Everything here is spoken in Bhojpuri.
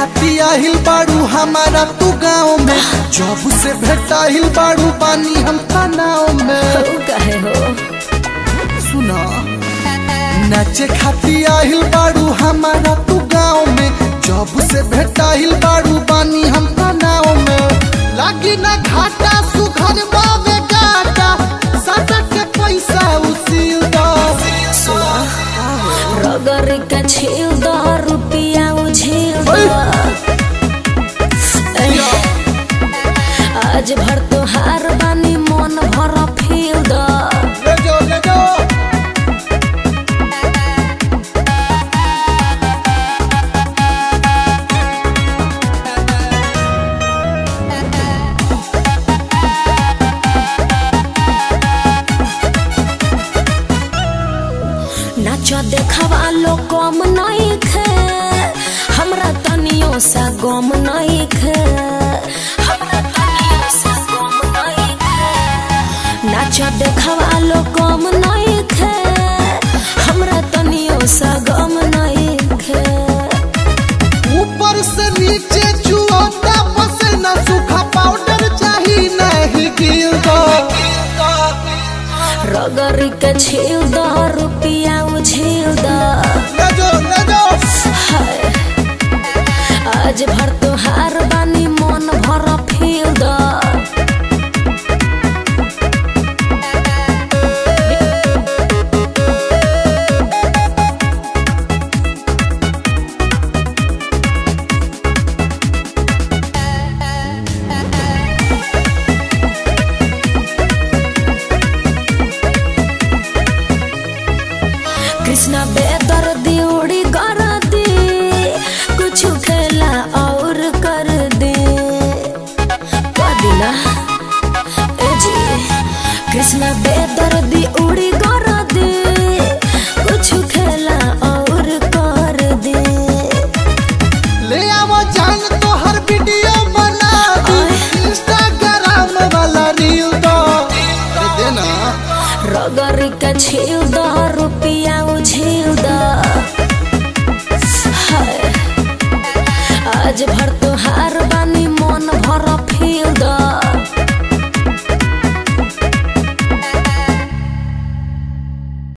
खाती आहिल बाड़ू हमारा तू गाँव में जब से भेटाहिल बाड़ू बानी हम तनाव में तू कहे हो सुना नाचे खाती आहिल बाड़ू हमारा तू गाँव में जब से भेटाहिल बाड़ू बानी हम तनाव में लागी ना घाटा सुघर बावे गाटा सटक के पैसा उसील दो रगर का छील दो रुपिया उझिल दो ओए। आज भर तोहार बानी मन भर फील दो ले जाओ ले जाओ नाच देखवा लो कम नहीं खे हमरा तनियो सा गम नहीं खे हमरा तनियो सा गम नहीं खे नाच देखवा लो कम नहीं खे हमरा तनियो सा गम नहीं खे ऊपर से नीचे चुआता पसीना सूखा पाउडर चाहिए नहीं गिल दो रगर के छील दो रुपिया उझिल दो ले जाओ ले जाओ हाय। आज भर तोहार बानी मन भर फील दो कृष्णा बेदर दिउड़ी कर दे कुछ खेला और कर दे कदिना ए जी कृष्णा बेदर दिउड़ी कर दे कुछ खेला और कर दे ले आओ जान तो हर वीडियो बना दू इंस्टाग्राम वाला रील दो अरे देना रगर का छील दो रुपिया उझिल दो हाय। आज भर तोहार बानी मन भर फील दो